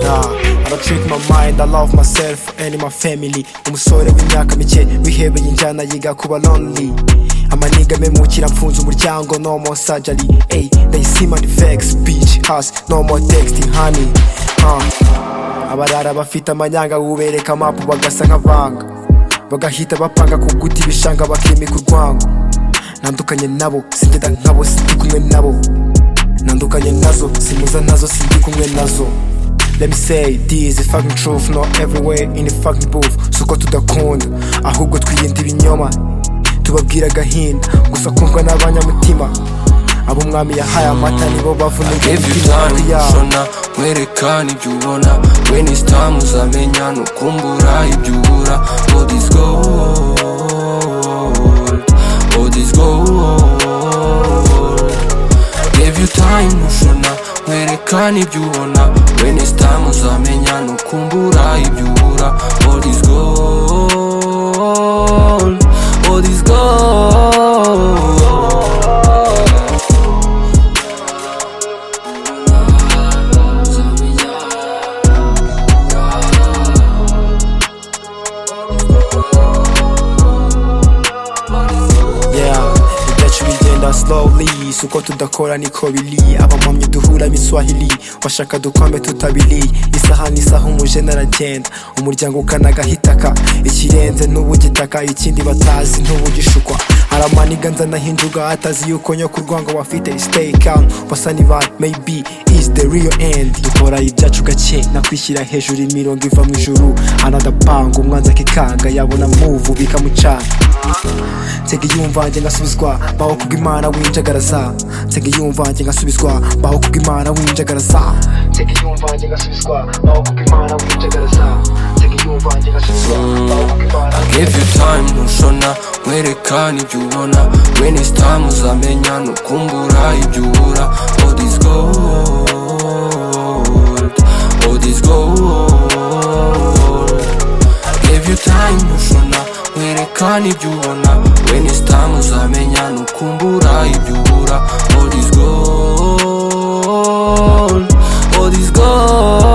Never trick my mind, I love myself and my family Umusore w'imyaka mike wihebeye injyana yiga kuba lonely amaniga memukira mfunze umuryango no more surgery Ey, they see my vex bitch has no more texting honey huh. abarara bafite amanyanga ubereka amapu bagasa nk'abanga bagahita bapanga ku guti ibishanga bakimika urwango nandukanye nabo singeda nkabo sindi kumwe nabo nandukanye nazo simuza nazo sindi kumwe nazo Let me say this is fucking truth not everywhere in the fucking booth suko tudakunda ahubwo twirinda ibinyoma tubabwira agahinda gusa kumva n'abanyamutima abo umwami yahaye amata nibo bavunika imitima yabo shona werekana ibyo ubona when it's time uzamenya nukumbura ibyo ubura all this gold all this gold give you time ushona werekana ibyo ubona when it's time uzamenya nukumbura ibyo ubura all this gold all this gold yeah ibyacu bigenda slowly suko tudakora niko biri abamwamyi duhura miswahili washaka dukombe tutabiri isaha n'isaha umujene aragenda umuryango ukanagahitaka ikirenze n'ubugitaka ikindi batazi ntubugishukwa aramaniga nzanahinjuga atazi yuko nyoko urwango wafite stay calm basa niba maybe is the real end dukora ibyacu gake nakwishyira hejuru imirongo iva mu ijuru anadapanga umwanzi akikanga yabona muvu bikamucana nsega iyumva njye ngasubizwa baho kubw'imana winjagaraza nsega iyumva njye ngasubizwa baho kubw'imana winjagaraza nsega iyumva njye ngasubizwa baho kubw'imana winjagaraza nsega iyumva njye ngasubizwa baho kubw'imana Give you time ntushona werekana ibyo ubona When it's time uzamenya nukumbura ibyo ubura All this gold All this gold Give you time ntushona werekana ibyo ubona When it's time uzamenya nukumbura ibyo ubura All this gold All this gold